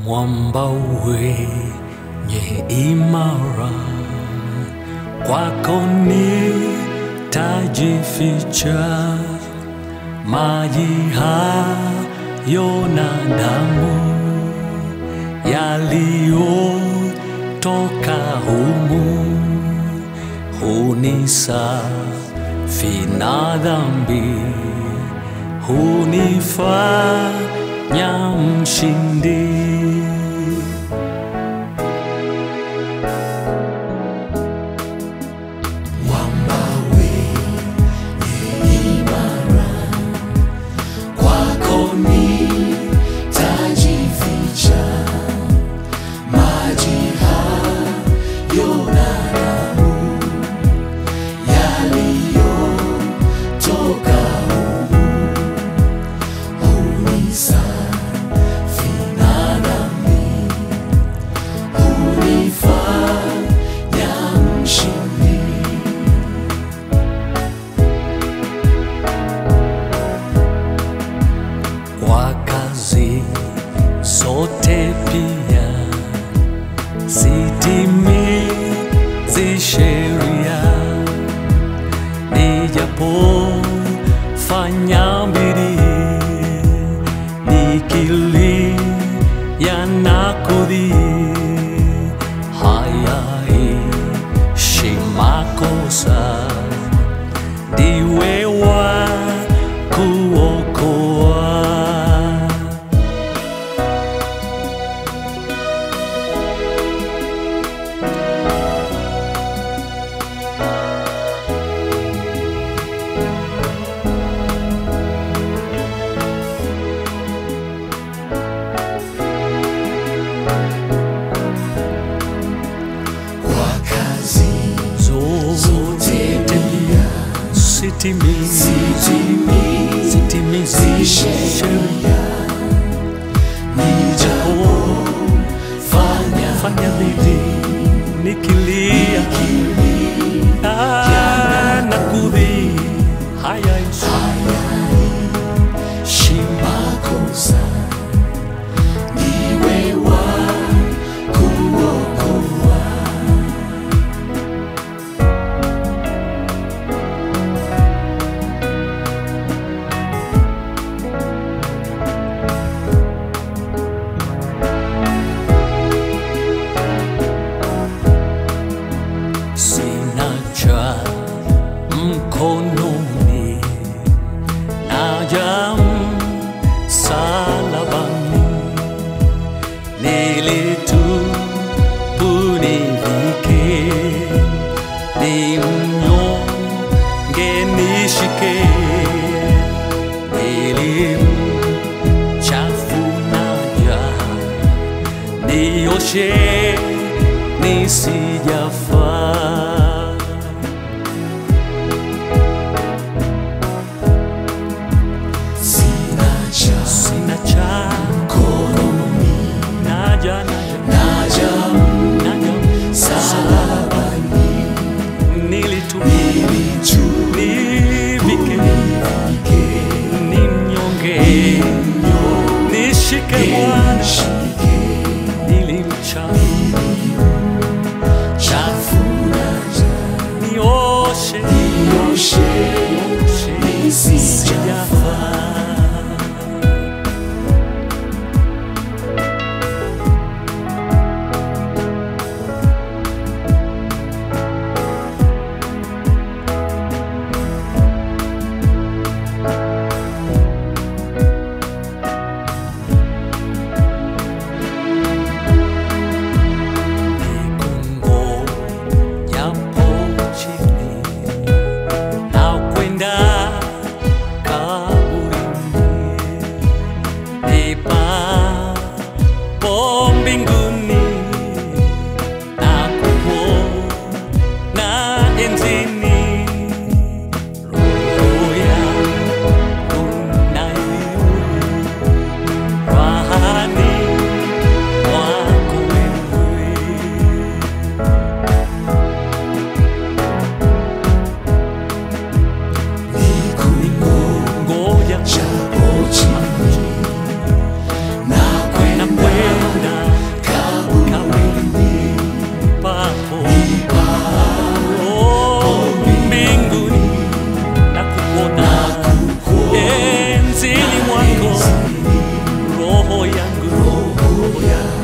mwamba wenye imara, kwako nitajificha, maji hayo na damu yaliyotoka humu hunisafi na dhambi, hunifanya mshindi. kwako nitajificha, maji hayo na damu yaliyotoka humu hunisafi na dhambi, hunifanya mshindi. kwa kazi zote pia sitimizi sheria, nijapofanya bidii nikilia na kudhii, hayaishi makosa ndiwe wa kuokoa. Kwa kazi Zote pia sitimizi sitimizi sitimizi sheria sheria, nijapofanya fanya bidii nikilia Ah, na kudhii hayaishi makosa, ndiwe wa kuokoa. sina cha mkononi, naja msalabani, nilitubu nivike, ni mnyonge nishike, nilimchafu naja nioshe nisijafaa Sina cha sina cha mkononi, naja naja naja naja msalabani, nilitu nilitu- nivike nivike, ni mnyonge nishike Bwana nishike, nilimchafu chafu naja, nioshe nioshe, sijafaa Nikungo yapo chini na kwenda kaburini, nipapo mbinguni na kuona enzini, roho yangu na iwe rahani mwako wewe. niko yangu